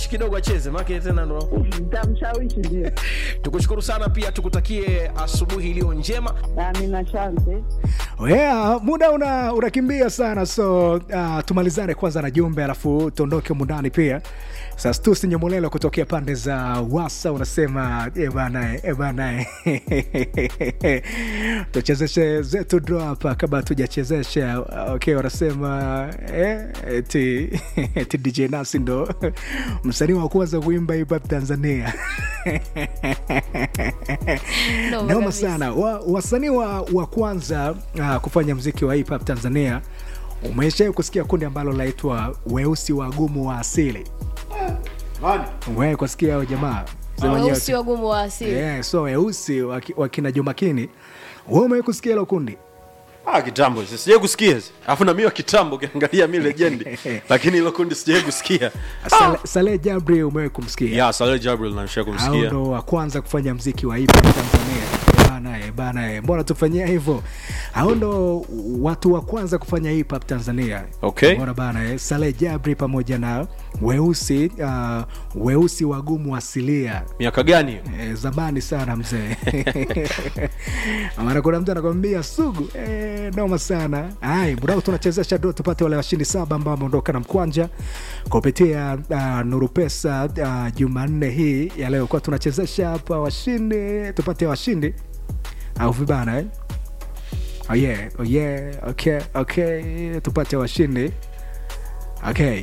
mshawishi kidogo acheze make tena ndo Nitamshawishi ndio. tukushukuru sana pia tukutakie asubuhi iliyo njema Amina, asante. yeah, muda una unakimbia sana so uh, tumalizane kwanza na jumbe alafu tuondoke mundani pia sasa tu sinyemolelo kutokea pande za wasa unasema "Eh bana eh bana eh." tuchezeshe zetu draw hapa kabla tujachezesha okay wanasema eh, eti, eti dj nasi ndo msanii wa kwanza kuimba hip hop tanzania Noma noma kabisa. sana wa, wasanii wa, wa kwanza uh, kufanya mziki wa hip hop tanzania umeshawai kusikia kundi ambalo laitwa weusi wagumu wa asili Umewahi kusikia hao jamaa Sema wenyewe weusi wagumu wa asili yeah, so weusi waki- wakina jumakini we umewai kusikia hilo kundi Ah, kitambo sijai kusikia alafu na mimi wa kitambo ukiangalia mi legendi lakini hilo kundi sijai kusikia Sale- saleh jabri umewai kumsikia ya Saleh Jabril namsha hao kumsikia ndo wa kwanza kufanya mziki wa hip hop tanzania bana eh, bana eh, mbona tufanyia hivyo hao ndo watu wa kwanza kufanya hip hop tanzania Okay. mbona bana eh, saleh jabri pamoja na weusi uh, weusi wagumu asilia miaka gani hiyo? Eh, zamani sana mzee maana kuna mtu anakwambia sugu eh, noma sana ai mudao tunachezesha do tupate wale washindi saba ambao wameondoka na mkwanja kupitia uh, nuru pesa uh, jumanne hii ya leo kuwa tunachezesha hapa washindi tupate washindi au vibana eh? oh yeah, oh yeah, okay, okay. tupate washindi okay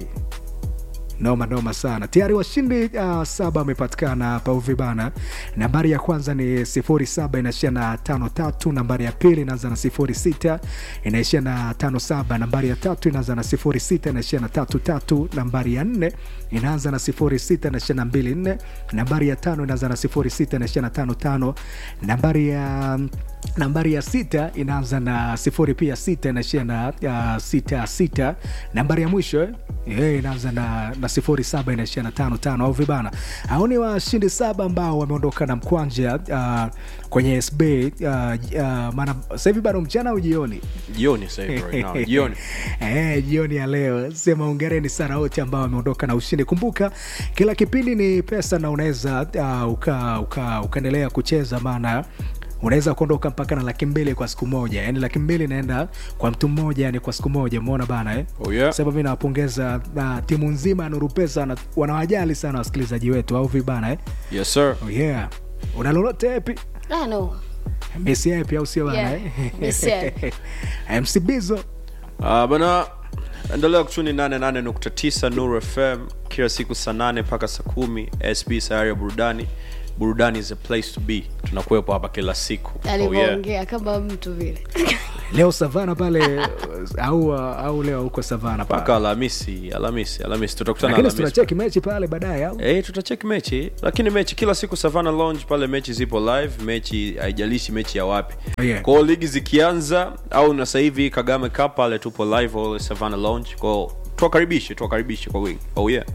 noma noma sana tayari washindi uh, saba wamepatikana hapa uvibana nambari ya kwanza ni sifuri saba inaishia na tano tatu nambari ya pili inaanza na sifuri sita inaishia na tano saba nambari ya tatu inaanza na sifuri sita inaishia na tatu tatu nambari ya nne inaanza na sifuri sita inaishia na mbili nne nambari ya tano inaanza na sifuri sita inaishia na tano tano nambari ya nambari ya sita inaanza na sifuri pia sita inaishia na uh, sita sita nambari ya mwisho eh? Yeah, inaanza na, na sifuri saba inaishia na tano tano au vibana hao ni washindi saba ambao wameondoka na mkwanja uh, kwenye sb uh, uh, maana sahivi bado mchana au jioni jioni sasa hivi right now jioni Eh, jioni ya leo sema ungereni sana wote ambao wameondoka na ushindi kumbuka kila kipindi ni pesa na unaweza uh, uka, uka, ukaendelea kucheza maana unaweza kuondoka mpaka na laki mbili kwa siku moja yani laki mbili inaenda kwa mtu mmoja yani kwa siku moja umeona bana eh? Oh, yeah. sasa mi nawapongeza na timu nzima ya nuru pesa na wanawajali sana wasikilizaji wetu au vibana eh? yes sir oh, yeah una lolote epi ah, no. mesi epi au sio bana Yeah, eh? Messi Epi. mc bizo Ah, bana endelea kuchuni 88.9 Nuru FM kila siku saa 8 mpaka saa kumi sb sayari ya burudani burudani is a place to be tunakuwepo hapa kila siku oh, yeah. alivyoongea kama mtu vile leo savana pale au au leo huko savana pale mpaka alhamisi alhamisi alhamisi tutakutana lakini alhamisi tunacheki mechi pale baadaye au Eh, tutacheki mechi lakini mechi kila siku savana lounge pale mechi zipo live mechi haijalishi mechi ya wapi Oh, yeah. kwao ligi zikianza au na sasa hivi kagame cup pale tupo live all savana lounge kwao tuwakaribishe tuwakaribishe kwa wingi oh yeah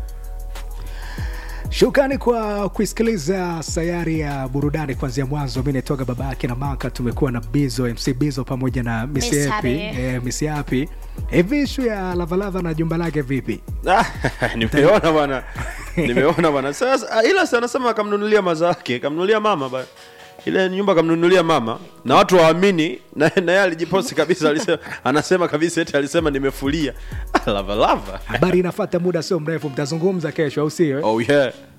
shukrani kwa kuisikiliza sayari ya burudani kuanzia mwanzo mi naitoka baba yake na maka tumekuwa na bizo mc bizo pamoja na Miss misiepi Happy. eh, misiapi hivi ishu ya lavalava na jumba lake vipi Ah, nimeona bwana nimeona bwana sasa ah, ila sana anasema akamnunulia mazake kamnunulia mama ba ile nyumba kamnunulia mama na watu waamini na na yeye alijiposti kabisa alisema anasema kabisa eti alisema nimefulia Ah, lava lava habari inafata muda sio mrefu mtazungumza kesho au sio eh? oh yeah